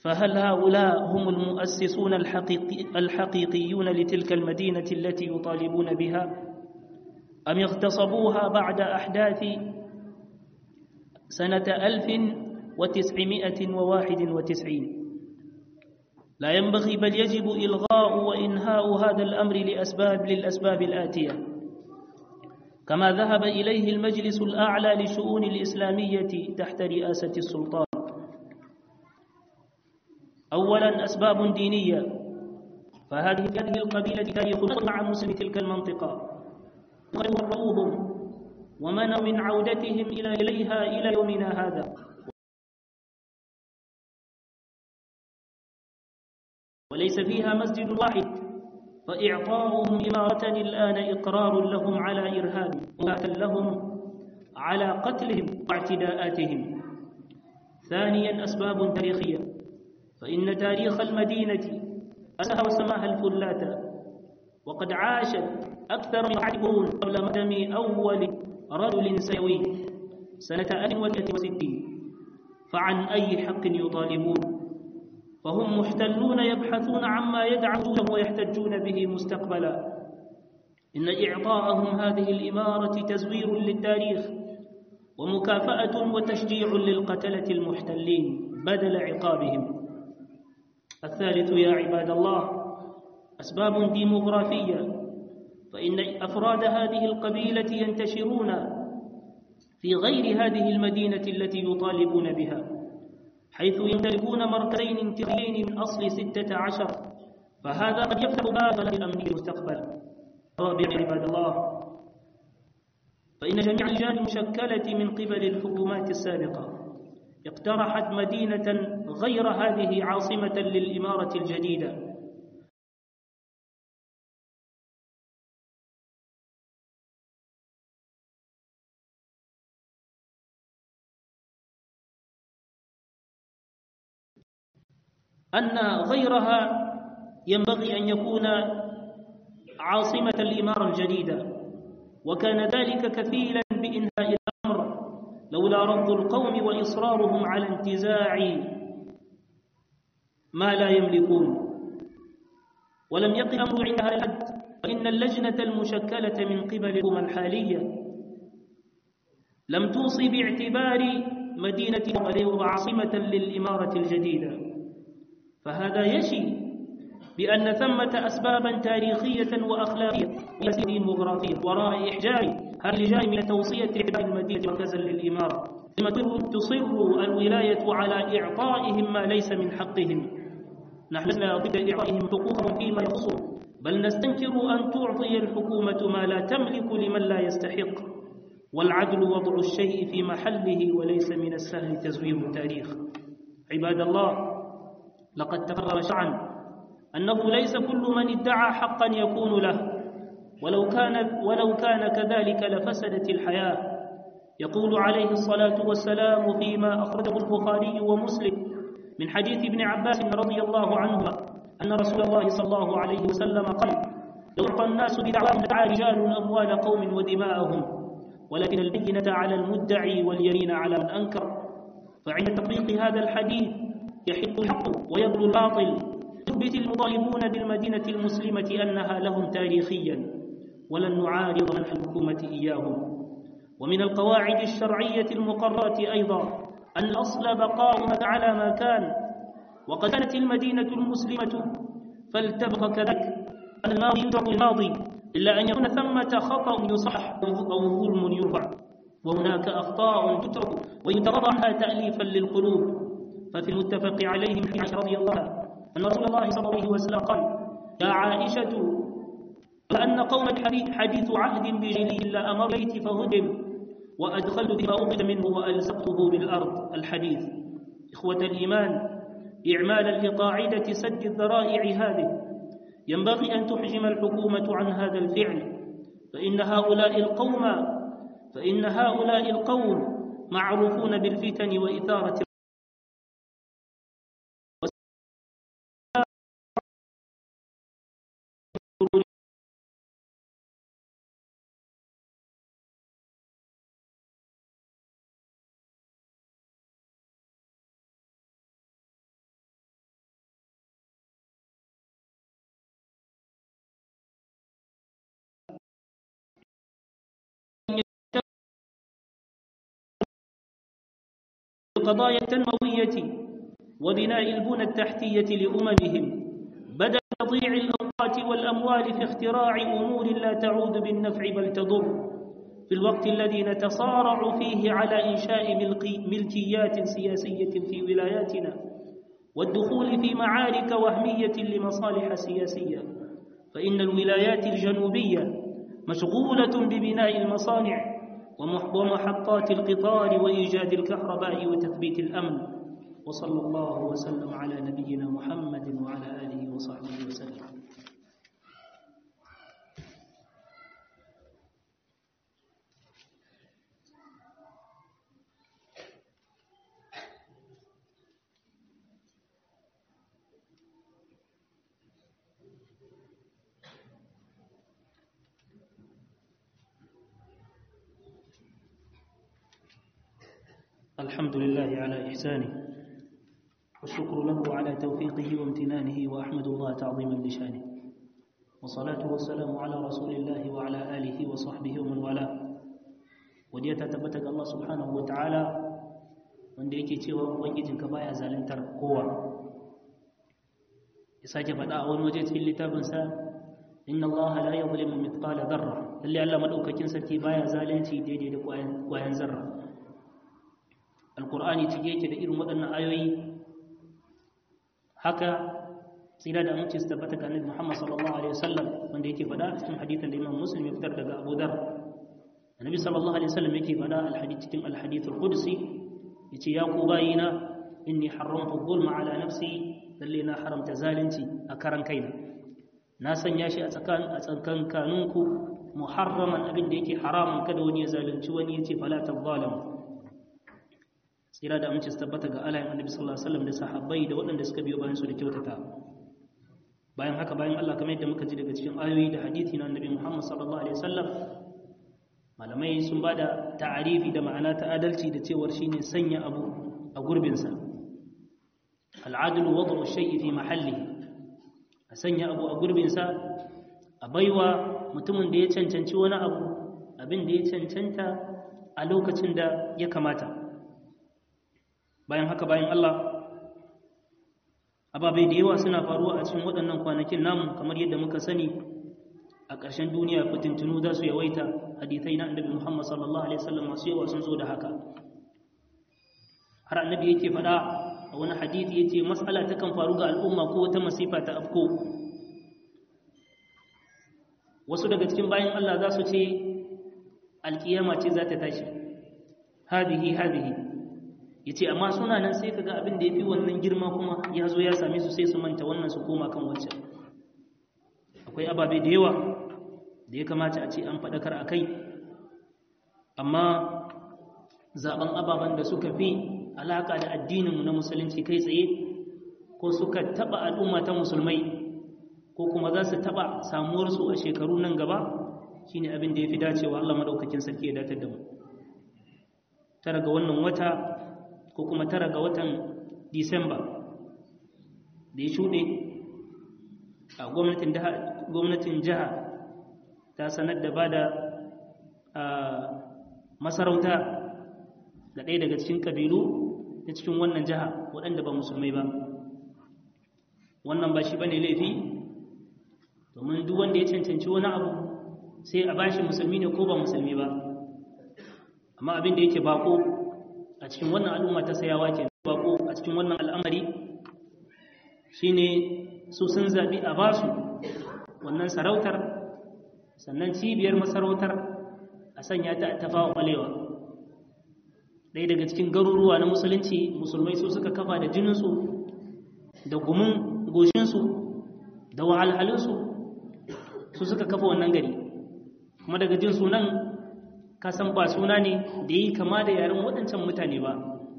فهل هؤلاء هم المؤسسون الحقيقي الحقيقيون لتلك المدينة التي يطالبون بها أم اغتصبوها بعد أحداث سنة ألف وتسعمائة وواحد وتسعين لا ينبغي بل يجب إلغاء وإنهاء هذا الأمر لأسباب للأسباب الآتية كما ذهب إليه المجلس الأعلى لشؤون الإسلامية تحت رئاسة السلطان أولا أسباب دينية فهذه هذه القبيلة تاريخ مع مسلم تلك المنطقة وغرروهم ومنعوا من عودتهم إلى إليها إلى يومنا هذا وليس فيها مسجد واحد فإعطاؤهم إمارة الآن إقرار لهم على إرهاب وقتل لهم على قتلهم واعتداءاتهم ثانيا أسباب تاريخية فإن تاريخ المدينة أسها وسماها الفلاتة وقد عاشت أكثر من واحد قرون قبل مدم أول رجل سيوي سنة 1060 فعن أي حق يطالبون فهم محتلون يبحثون عما يدعونه ويحتجون به مستقبلا إن إعطاءهم هذه الإمارة تزوير للتاريخ ومكافأة وتشجيع للقتلة المحتلين بدل عقابهم الثالث يا عباد الله أسباب ديموغرافية فإن أفراد هذه القبيلة ينتشرون في غير هذه المدينة التي يطالبون بها حيث يمتلكون مركزين انتقاليين من أصل ستة عشر فهذا قد يفتح بابا للأمن في المستقبل رابع عباد الله فإن جميع اللجان المشكلة من قبل الحكومات السابقة اقترحت مدينة غير هذه عاصمة للإمارة الجديدة أن غيرها ينبغي أن يكون عاصمة الإمارة الجديدة وكان ذلك كفيلا بإنهاء الأمر لولا رفض القوم وإصرارهم على انتزاع ما لا يملكون ولم يقف الأمر عند هذا الحد فإن اللجنة المشكلة من قبل الحكومة الحالية لم توصي باعتبار مدينة عاصمة للإمارة الجديدة فهذا يشي بأن ثمة أسبابا تاريخية وأخلاقية ديموغرافية وراء إحجاج هذه اللجان من توصية إعداد المدينة مركزا للإمارة ثم تصر الولاية على إعطائهم ما ليس من حقهم نحن لا ضد إعطائهم حقوقهم فيما يخصهم بل نستنكر أن تعطي الحكومة ما لا تملك لمن لا يستحق والعدل وضع الشيء في محله وليس من السهل تزوير التاريخ عباد الله لقد تقرر شرعا أنه ليس كل من ادعى حقا يكون له ولو كان ولو كان كذلك لفسدت الحياة يقول عليه الصلاة والسلام فيما أخرجه البخاري ومسلم من حديث ابن عباس رضي الله عنهما أن رسول الله صلى الله عليه وسلم قال لو أعطى الناس بدعواهم لدعا رجال أموال قوم ودماءهم ولكن البينة على المدعي واليمين على من أنكر فعند تطبيق هذا الحديث يحق الحق ويبلو الباطل يثبت المطالبون بالمدينة المسلمة أنها لهم تاريخيا ولن نعارض منح الحكومة إياهم ومن القواعد الشرعية المقررة أيضا أن أصل بقاؤها على ما كان وقد كانت المدينة المسلمة فلتبقى كذلك أن الماضي يدرك الماضي إلا أن يكون ثمة خطأ يصح أو ظلم يرفع وهناك أخطاء تترك ويترضى عنها تأليفا للقلوب ففي المتفق عليه من عائشة رضي الله عنها أن رسول الله صلى الله عليه وسلم قال يا عائشة وأن قوم حديث عهد بجليه إلا أمر بيتي فهدم وأدخلت فيما أخذ منه وألزقته بالأرض الحديث إخوة الإيمان إعمالا لقاعدة سد الذرائع هذه ينبغي أن تحجم الحكومة عن هذا الفعل فإن هؤلاء القوم فإن هؤلاء القوم معروفون بالفتن وإثارة القضايا التنموية وبناء البنى التحتية لأممهم بدل تضييع الأوقات والأموال في اختراع أمور لا تعود بالنفع بل تضر في الوقت الذي نتصارع فيه على إنشاء ملكيات سياسية في ولاياتنا والدخول في معارك وهمية لمصالح سياسية فإن الولايات الجنوبية مشغولة ببناء المصانع ومحطات القطار وإيجاد الكهرباء وتثبيت الأمن وصلى الله وسلم على نبينا محمد وعلى آله وصحبه وسلم الحمد لله على إحسانه والشكر له على توفيقه وامتنانه وأحمد الله تعظيما لشانه والصلاة والسلام على رسول الله وعلى آله وصحبه ومن والاه وديا تتبتك الله سبحانه وتعالى wanda yake cewa ubangijinka baya zaluntar kowa ya sake faɗa a wani waje cikin littafinsa inna allaha la yadhlimu mithqala dharra lalle Allah madaukakin sarki baya zalunci daidai da kwayan zarra alkur'ani cike yake da irin waɗannan ayoyi haka tsira da aminci su tabbata ga annabi Muhammad sallallahu alaihi wasallam wanda yake faɗa a cikin hadithin da Imam Muslim ya fitar daga Abu Dharr annabi sallallahu alaihi wasallam yake faɗa alhadith cikin alhadith alqudsi yace ya ku bayina inni haramtu dhulma ala nafsi lalle na haramta zalunci a karan kaina na sanya shi a tsakan a tsakan kanunku muharraman abin da yake haramun kada wani ya zalunci wani yace fala tadhalamu tsira da amince su tabbata ga alayin annabi sallallahu alaihi wasallam da sahabbai da waɗanda suka biyo bayan su da kyautata bayan haka bayan Allah kamar yadda muka ji daga cikin ayoyi da hadisi na annabi Muhammad sallallahu alaihi wasallam malamai sun bada ta'arifi da ma'ana ta adalci da cewar shine sanya abu a gurbin sa al'adlu wad'u shay'i fi mahallihi a sanya abu a gurbin sa a baiwa mutumin da ya cancanci wani abu abin da ya cancanta a lokacin da ya kamata bayan haka bayan Allah ababai da yawa suna faruwa a cikin waɗannan kwanakin namu kamar yadda muka sani a ƙarshen duniya fitintunu za su yawaita hadithai na annabi Muhammad sallallahu alaihi wasallam masu yawa sun zo da haka har annabi yake faɗa a wani hadithi yace mas'ala ta kan faru ga al'umma ko wata masifa ta afko wasu daga cikin bayan Allah za su ce alkiyama ce za ta tashi hadihi hadihi ya ce amma suna nan sai ka ga abin da ya fi wannan girma kuma ya zo ya same su sai su manta wannan su koma kan wancan akwai ababe da yawa da ya kamata a ce an faɗakar a kai amma zaɓen ababen da suka fi alaƙa da addininmu na musulunci kai tsaye ko suka taɓa al'umma ta musulmai ko kuma za su taɓa samuwarsu a shekaru nan gaba shine abin da ya fi dacewa Allah maɗaukakin sarki ya datar da mu tara ga wannan wata ko kuma tara ga watan disamba da ya shuɗe a gwamnatin jiha ta sanar da ba da masarauta ga ɗaya daga cikin ƙabilu ta cikin wannan jiha waɗanda ba musulmai ba wannan ba shi ba ne laifi domin duk wanda ya cancanci wani abu sai a bashi musulmi ne ko ba musulmi ba amma abin da yake bako a cikin wannan al'umma ta sayawa ke bako a cikin wannan al'amari shine su sun zaɓi a basu wannan sarautar sannan cibiyar masarautar a sanya ta tafawa ɓalewa ɗaya daga cikin garuruwa na musulunci musulmai su suka kafa da jininsu da gumin goshinsu da wahalhalinsu su suka kafa wannan gari kuma daga jin sunan kasan ba suna ne da yi kama da yaren waɗancan mutane ba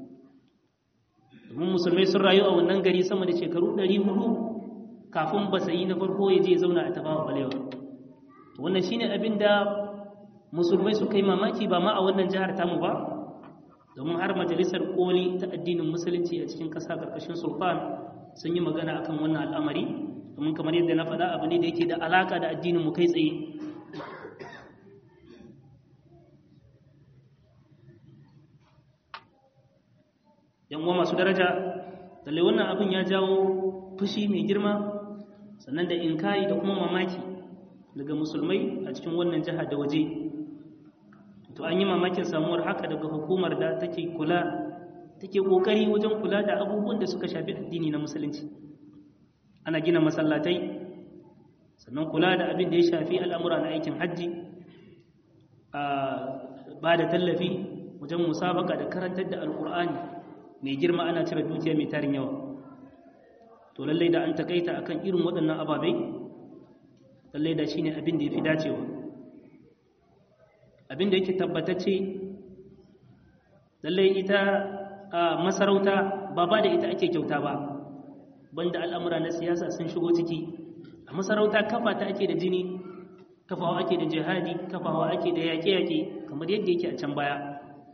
domin musulmai sun rayu a wannan gari sama da shekaru 400 kafin ba sayi na farko ya je zauna a tabawa balewa wannan shine abin da musulmai suka yi mamaki ba ma a wannan jihar tamu ba domin har majalisar koli ta addinin musulunci a cikin ƙasa ƙarƙashin sultan sun yi magana akan wannan al'amari domin kamar yadda na faɗa abu ne da yake da alaka da addinin mu kai tsaye yan uwa masu daraja lalle wannan abin ya jawo fushi mai girma sannan da inkari da kuma mamaki daga musulmai a cikin wannan jiha da waje to an yi mamakin samuwar haka daga hukumar da take kula take kokari wajen kula da abubuwan da suka shafi addini na musulunci ana gina masallatai sannan kula da abin da ya shafi al'amura na aikin hajji a ba da tallafi wajen musabaka da karantar da alkur'ani mai girma ana cire dukiya mai tarin yawa to lallai da an takaita akan irin waɗannan ababai lallai da shine abin da ya fi dacewa abin da yake tabbatacce lallai ita a masarauta ba ba da ita ake kyauta ba banda al'amura na siyasa sun shigo ciki a masarauta kafa ta ake da jini kafawa ake da jihadi kafawa ake da yaƙe-yaƙe kamar yadda yake a can baya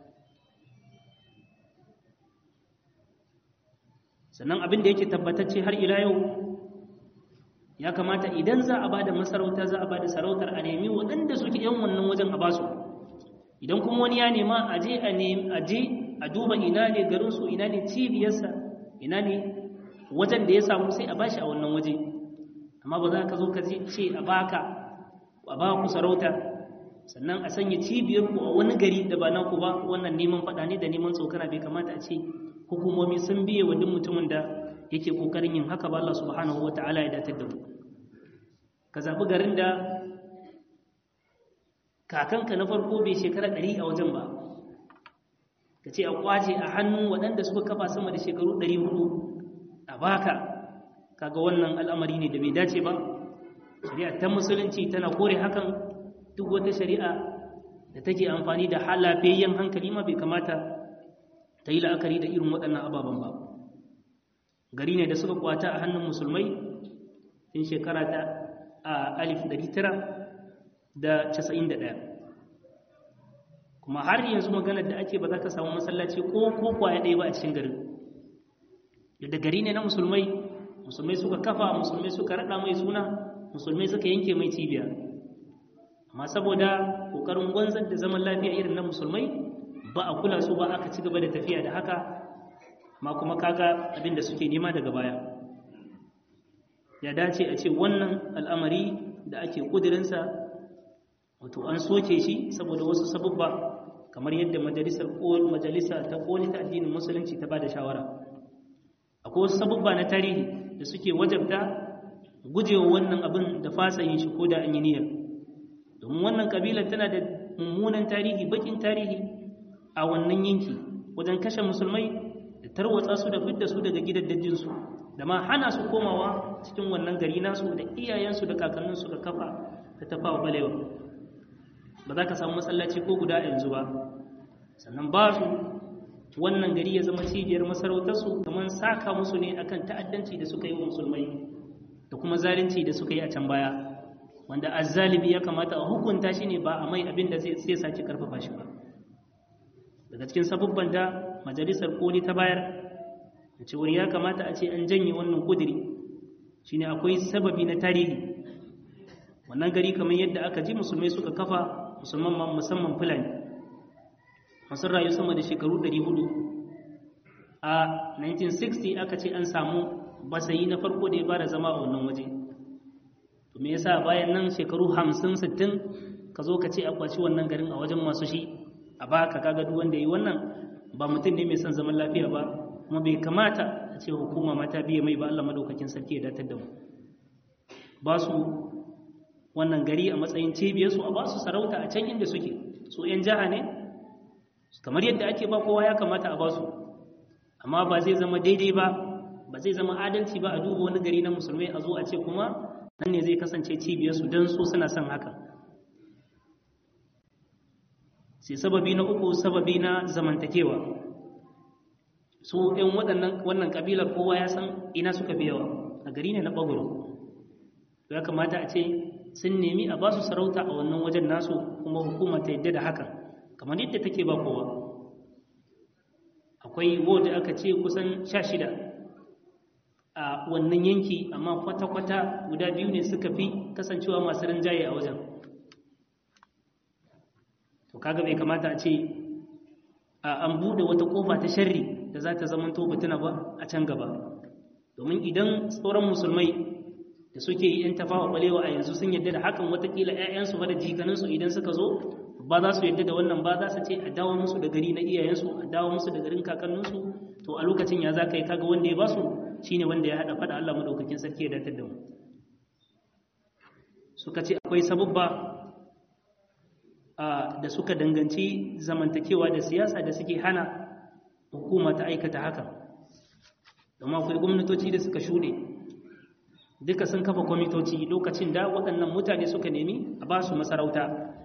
sannan abin da yake tabbatacce har ila yau ya kamata idan za a ba da masarauta za a ba da sarautar a nemi waɗanda suke yan wannan wajen a basu idan kuma wani ya nema a je a je a duba ina ne garinsu ina ne cibiyarsa ina ne wajen da ya samu sai a bashi a wannan waje amma ba za ka zo ka ce a baka a ba ku sarauta sannan a sanya cibiyar ku a wani gari da ba naku ba wannan neman faɗa ne da neman tsokana bai kamata a ce hukumomi sun biye wa duk mutumin da yake kokarin yin haka ba Allah subhanahu wata'ala ya datar da mu ka zaɓi garin da kakanka na farko bai shekara ɗari a wajen ba ka ce a kwace a hannun waɗanda suka kafa sama da shekaru ɗari hudu a baka kaga wannan al'amari ne da bai dace ba shari'a ta musulunci tana kore hakan duk wata shari'a da take amfani da halafiyayyen hankali ma bai kamata ta yi la'akari da irin waɗannan ababen ba gari ne da suka kwata a hannun musulmai tun shekara ta a alif ɗari tara da casa'in da ɗaya kuma har yanzu maganar da ake ba za ka samu masallaci ko ko kwaya ɗaya ba a cikin garin da gari ne na musulmai musulmai suka kafa musulmai suka raɗa mai suna musulmai suka yanke mai cibiya amma saboda ƙoƙarin wanzar da zaman lafiya irin na musulmai ba a kula su ba aka ci gaba da tafiya da haka ma kuma kaga abin da suke nema daga baya ya dace a ce wannan al'amari da ake ƙudurinsa wato an soke shi saboda wasu sabubba kamar yadda majalisar majalisa ta koli ta addinin musulunci ta ba da shawara akwai wasu sabubba na tarihi da suke wajabta gujewa wannan abin da fasa yin shi ko da an yi niyyar domin wannan kabilar tana da mummunan tarihi bakin tarihi a wannan yanki wajen kashe musulmai da tarwatsa su da fidda su daga gidaddajinsu da ma hana su komawa cikin wannan gari nasu da iyayensu da kakanninsu da kafa da tafawa balewa ba za ka samu masallaci ko guda yanzu ba sannan ba su wannan gari ya zama cibiyar masarautarsu kamar saka musu ne akan ta'addanci da suka yi wa musulmai da kuma zalunci da suka yi a can baya wanda azzalibi ya kamata a hukunta shi ne ba a mai abin da zai sace karfafa shi ba daga cikin sabubban da majalisar koli ta bayar da cewar ya kamata a ce an janye wannan kudiri shine akwai sababi na tarihi wannan gari kamar yadda aka ji musulmai suka kafa musamman musamman fulani masu rayu sama da shekaru 400 a 1960 aka ce an samu basayi na farko da ya fara zama a wannan waje to me yasa bayan nan shekaru 50 60 ka zo ka ce a kwaci wannan garin a wajen masu shi a baka kaga duk wanda yi wannan ba mutum ne mai son zaman lafiya ba kuma bai kamata a ce hukuma mata biye mai ba Allah madaukakin sarki ya datar da mu ba su wannan gari a matsayin cibiyarsu a ba su sarauta a can inda suke su 'yan jiha ne kamar yadda ake ba kowa ya kamata a ba su amma ba zai zama daidai ba ba zai zama adalci ba a duba wani gari na musulmai a zo a ce kuma nan ne zai kasance cibiyarsu don su suna son haka sai sababi na uku sababi na zamantakewa su 'yan waɗannan wannan ƙabilar kowa ya san ina suka fi yawa a gari ne na ɓagoro ya kamata a ce sun nemi a ba su sarauta a wannan wajen nasu kuma hukuma ta yadda da hakan kamar yadda take ba kowa akwai wadda aka ce kusan sha shida a wannan yanki amma kwata-kwata guda biyu ne suka fi kasancewa masu rinjaye a wajen to kaga bai kamata a ce an buɗe wata ƙofa ta sharri da za ta zamanto fitina ba a can gaba domin idan sauran musulmai da suke yi yan tafawa balewa a yanzu sun yadda da hakan watakila 'ya'yansu ba da jikaninsu idan suka zo ba za su yadda da wannan ba za su ce a dawo musu da gari na iyayensu a dawo musu da garin kakanninsu to a lokacin ya za ka yi kaga wanda ya ba su shine wanda ya haɗa faɗa Allah madaukakin sarki ya datar da mu suka ce akwai sababba da suka danganci zamantakewa da siyasa da suke hana hukuma ta aikata haka domin akwai gwamnatoci da suka shuɗe duka sun kafa kwamitoci lokacin da waɗannan mutane suka nemi a ba su masarauta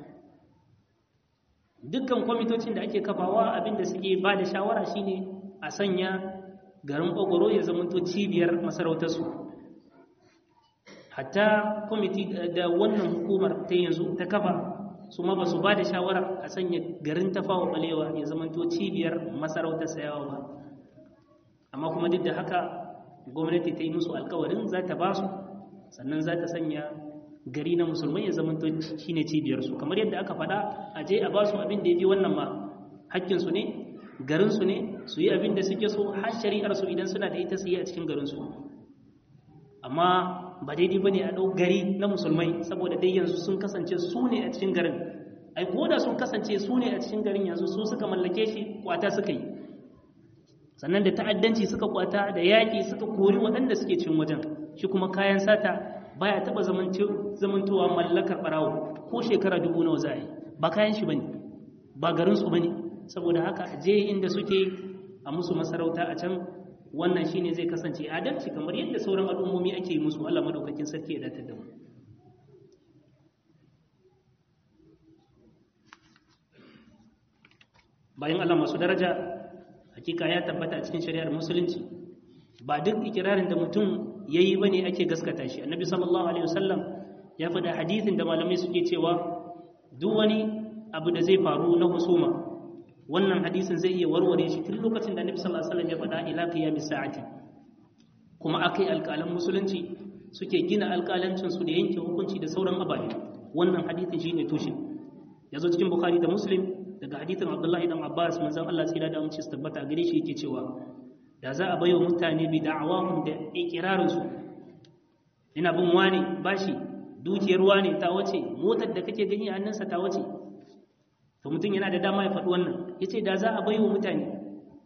dukkan kwamitocin da ake kafawa abinda suke ba da shawara shine a sanya garin ogoro ya zamanto cibiyar masarautarsu hatta kwamiti da wannan hukumar ta yanzu ta kafa su ma ba su ba da shawara a sanya garin tafawa balewa ya zamanto cibiyar masarautar sayawa ba amma kuma duk da haka gwamnati ta yi musu alkawarin za ta ba su sannan za ta sanya gari na musulmai ya zamanto shi ne cibiyarsu kamar yadda aka faɗa a je a ba su abin da ya fi wannan ma hakkinsu ne garinsu ne su yi abin da suke so har shari'arsu idan suna da ita su yi a cikin garinsu amma ba daidai ba ne a ɗau gari na musulmai saboda dai yanzu sun kasance su ne a cikin garin ai ko da sun kasance su ne a cikin garin yanzu su suka mallake shi kwata suka yi sannan da ta'addanci suka kwata da yaƙi suka kori waɗanda suke cin wajen shi kuma kayan sata baya taɓa zamantowa mallakar ɓarawo ko shekara dubu nawa za a yi ba kayan shi bane ba garinsu bane saboda haka je inda suke a musu masarauta a can wannan shine zai kasance adalci kamar yadda sauran al'ummomi ake yi musu Allah madaukakin sarki ya datar da mu bayan Allah masu daraja hakika ya tabbata a cikin shari'ar musulunci ba duk ikirarin da mutum yayi bane ake gaskata shi annabi sallallahu alaihi wasallam ya faɗa hadithin da malamai suke cewa duk wani abu da zai faru na husuma wannan hadisin zai iya warware shi tun lokacin da annabi sallallahu alaihi wasallam ya faɗa ila qiyamis sa'ati kuma akai alƙalan musulunci suke gina alƙalancin su da yanke hukunci da sauran ababe wannan hadisin shine tushe yazo cikin bukhari da muslim daga hadithin abdullahi dan abbas manzon Allah tsira da amince su tabbata gare shi yake cewa da za a bayo mutane bi da'awahum da ikirarin su ina bin wani bashi dukiyar wani ta wace motar da kake gani a hannunsa ta wace to mutum yana da dama ya faɗi wannan yace da za a bayo mutane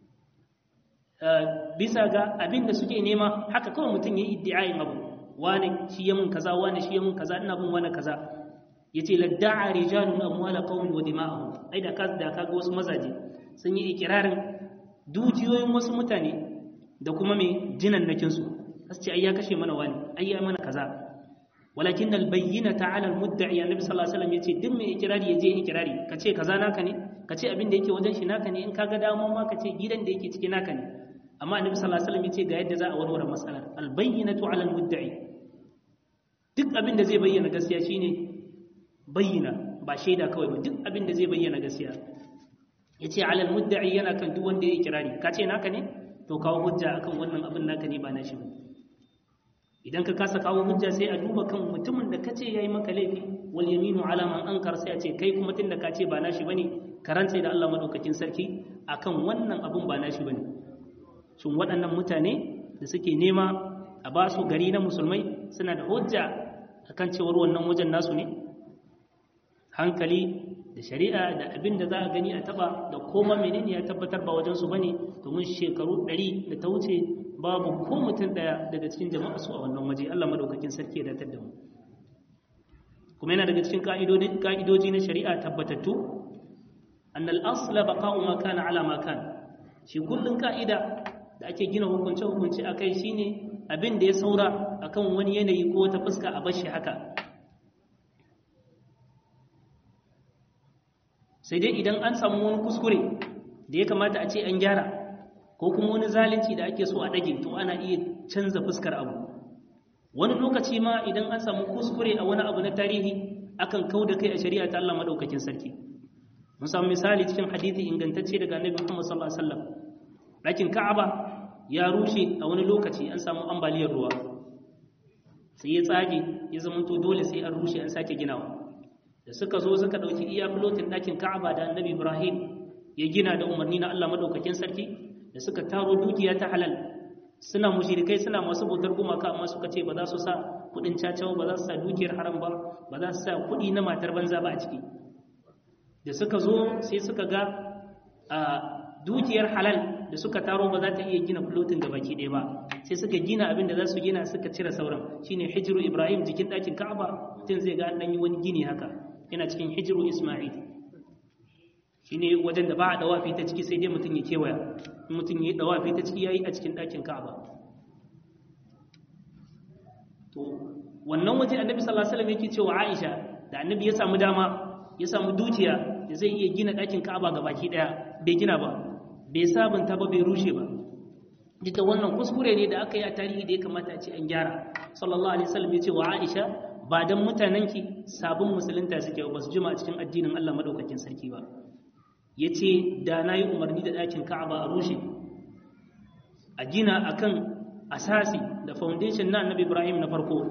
bisa ga abin da suke nema haka kawai mutum ya yi iddiayin abu wani shi ya mun kaza wani shi ya mun kaza ina bin wani kaza yace ladda'a rijalun amwala qaumin wa dima'ahum ai da ka da kaga wasu mazaje sun yi ikirarin dukiyoyin wasu mutane da kuma mai jinan nakin su ce ai ya kashe mana wani ai ya mana kaza walakin albayyinata 'ala almudda'i annabi sallallahu alaihi wasallam yace duk mai ikirari yaje ikirari kace kaza naka ne kace abin da yake wajen shi naka ne in kaga dama ma kace gidan da yake ciki naka ne amma annabi sallallahu alaihi wasallam yace ga yadda za a warware matsalar albayyinatu 'ala almudda'i duk abin da zai bayyana gaskiya shine bayyana ba shaida kawai ba duk abin da zai bayyana gaskiya yace 'ala almudda'i yana kan duk wanda ya ikirari kace naka ne to kawo hujja akan wannan abin naka ne ba nashi ba idan ka kasa kawo hujja sai a duba kan mutumin da kace yayi maka laifi wal yaminu ala man ankar sai a ce kai kuma tunda ka ce ba nashi bane karanta da Allah madaukakin sarki akan wannan abun ba nashi bane shin waɗannan mutane da suke nema a ba su gari na musulmai suna da hujja akan cewar wannan wajen nasu ne hankali da shari'a da abin da za a gani a taba da koma menene ya tabbatar ba wajen su bane domin shekaru 100 da ta wuce babu ko mutum daya daga cikin jama'a su a wannan waje Allah madaukakin sarki ya datar da mu kuma yana daga cikin ka'idoji na shari'a tabbatattu annal asla baqa'u ma kana ala ma kana shi kullun ka'ida da ake gina hukunce hukunce akai shine abin da ya saura akan wani yanayi ko ta fuska a bashi haka sai dai idan an samu wani kuskure da ya kamata a ce an gyara ko kuma wani zalunci da ake so a ɗage to ana iya canza fuskar abu wani lokaci ma idan an samu kuskure a wani abu na tarihi akan kau da kai a shari'a ta Allah madaukakin sarki mun samu misali cikin hadisi ingantacce daga annabi Muhammad sallallahu alaihi wasallam ɗakin Ka'aba ya rushe a wani lokaci an samu ambaliyar ruwa sai ya tsage ya zamanto dole sai an rushe an sake ginawa da suka zo suka ɗauki iya filotin ɗakin Ka'aba da annabi Ibrahim ya gina da umarni na Allah madaukakin sarki da suka taro dukiya ta halal suna mushrikai suna masu bautar gumaka amma suka ce ba za su sa kudin cacawa ba za su sa dukiyar haram ba ba za su sa kudi na matar banza ba a ciki da suka zo sai suka ga a dukiyar halal da suka taro ba za ta iya gina flotin da baki ɗaya ba sai suka gina abin da za su gina suka cire sauran shine hijiru ibrahim jikin ɗakin ka'aba mutum zai ga an yi wani gini haka yana cikin hijiru isma'il shine wajen da ba a dawafi ta ciki sai dai mutum ya kewaya in mutum ya yi dawafi ta ciki yayi a cikin ɗakin ka'aba to wannan waje annabi sallallahu alaihi wasallam yake cewa Aisha da annabi ya samu dama ya samu dukiya da zai iya gina ɗakin ka'aba ga baki ɗaya bai gina ba bai sabunta ba bai rushe ba duk da wannan kuskure ne da aka yi a tarihi da ya kamata a ce an gyara sallallahu alaihi wasallam ya ce wa Aisha ba dan mutanenki sabon musulunta suke ba su jima a cikin addinin Allah madaukakin sarki ba yace da nayi umarni da ɗakin Ka'aba a rushe a gina akan asasi da foundation na Annabi Ibrahim na farko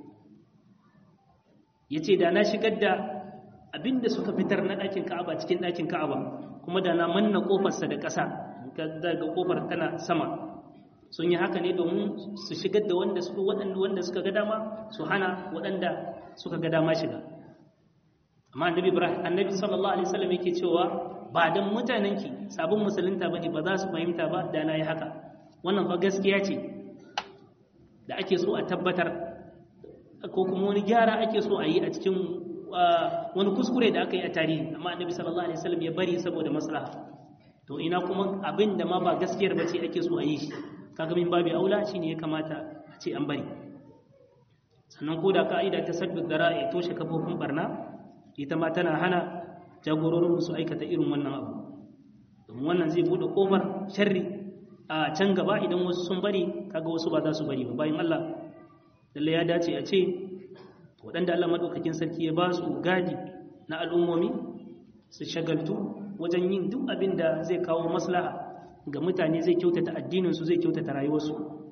yace da na shigar da abinda suka fitar na ɗakin Ka'aba cikin ɗakin Ka'aba kuma da na manna kofarsa da ƙasa daga kofar tana sama sun yi haka ne domin su shigar da wanda suka waɗanda wanda suka ga dama su hana waɗanda suka ga dama shiga amma annabi ibrahim annabi sallallahu alaihi wasallam yake cewa ba dan mutanenki sabon musulunta bane ba za su fahimta ba da nayi haka wannan fa gaskiya ce da ake so a tabbatar ko kuma wani gyara ake so a yi a cikin wani kuskure da aka yi a tarihi amma annabi sallallahu alaihi wasallam ya bari saboda maslaha to ina kuma abin da ma ba gaskiyar ba ce ake so a yi shi kaga min babu aula shine ya kamata a ce an bari sannan ko da ka'ida ta sabbi dara'i toshe kafofin barna ita ma tana hana jagororin su aikata irin wannan abu domin wannan zai bude kofar sharri a can gaba idan wasu sun bari kaga wasu ba za su bari ba bayan Allah lalle ya dace a ce waɗanda Allah madaukakin sarki ya ba su gadi na al'ummomi su shagaltu wajen yin duk abin da zai kawo maslaha ga mutane zai kyautata addininsu zai kyautata rayuwarsu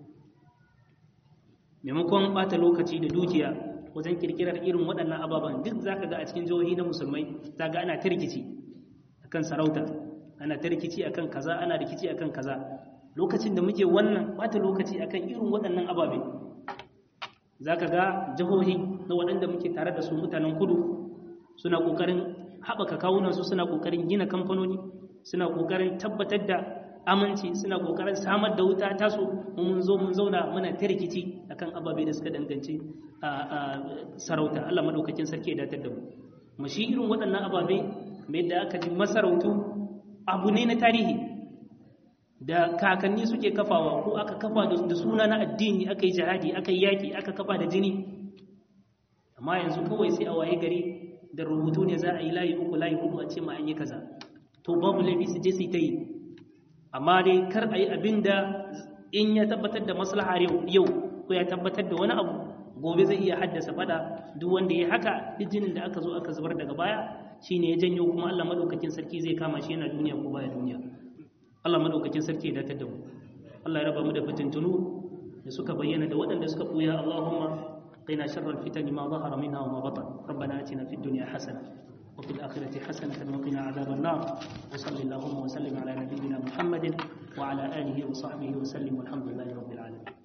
maimakon bata lokaci da dukiya wajen kirkirar irin waɗannan ababen duk za ka ga a cikin jihohi na musulmai za ga ana ta rikici akan sarauta ana ta rikici akan kaza ana rikici akan kaza lokacin da muke wannan bata lokaci akan irin waɗannan ababe za ka ga jihohi na waɗanda muke tare da su mutanen kudu suna ƙoƙarin haɓaka kawunansu suna ƙoƙarin gina kamfanoni suna ƙoƙarin tabbatar da aminci suna ƙoƙarin samar da wuta taso mun zo mun zauna muna ta rikici akan ababe da suka danganci sarauta Allah madaukakin sarki ya datar da mu mu shi irin waɗannan ababe mai da aka ji masarautu abu ne na tarihi da kakanni suke kafawa ko aka kafa da suna na addini aka yi jihadi aka yi yaƙi aka kafa da jini amma yanzu kawai sai a waye gari da rubutu ne za a yi layi uku layi hudu a ce ma an yi kaza to babu laifi su je su ta yi amma dai kar a yi abin da in ya tabbatar da maslahar yau ko ya tabbatar da wani abu gobe zai iya haddasa fada duk wanda ya haka duk jinin da aka zo aka zubar daga baya shine ya janyo kuma Allah madaukakin sarki zai kama shi yana duniya ko baya duniya Allah madaukakin sarki ya datar da mu Allah ya raba mu da fitintunu da suka bayyana da waɗanda suka buya Allahumma قنا شر الفتن ما ظهر منها وما بطن ربنا اتنا في الدنيا حسنه وفي الآخرة حسنة وقنا عذاب النار وصل اللهم وسلم على نبينا محمد وعلى آله وصحبه وسلم والحمد لله رب العالمين